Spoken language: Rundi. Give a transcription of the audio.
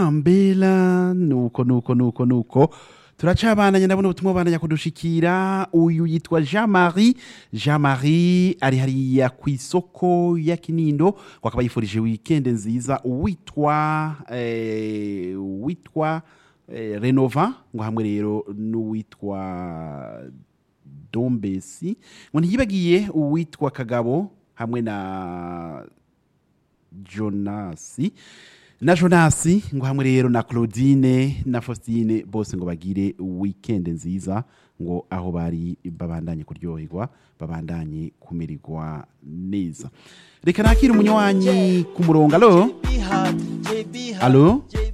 Ambela nuko nuko nuko nuko turacabandanya ndabona ubutumwa bandanya kudushikira uyu yitwa Jean Marie Jean Marie ari hariya ku isoko ya Kinindo ngo akaba yifurije weekend nziza witwa eh, witwa eh, Renova ngo hamwe rero n'uwitwa Dombesi ngo ntiyibagiye uwitwa Kagabo hamwe na Jonasi na Jonasi ngo hamwe rero na Claudine na Faustine bose ngo bagire weekend nziza ngo aho bari babandanye kuryoherwa babandanye kumererwa neza reka nakire umunywanyi ku murongo alo alo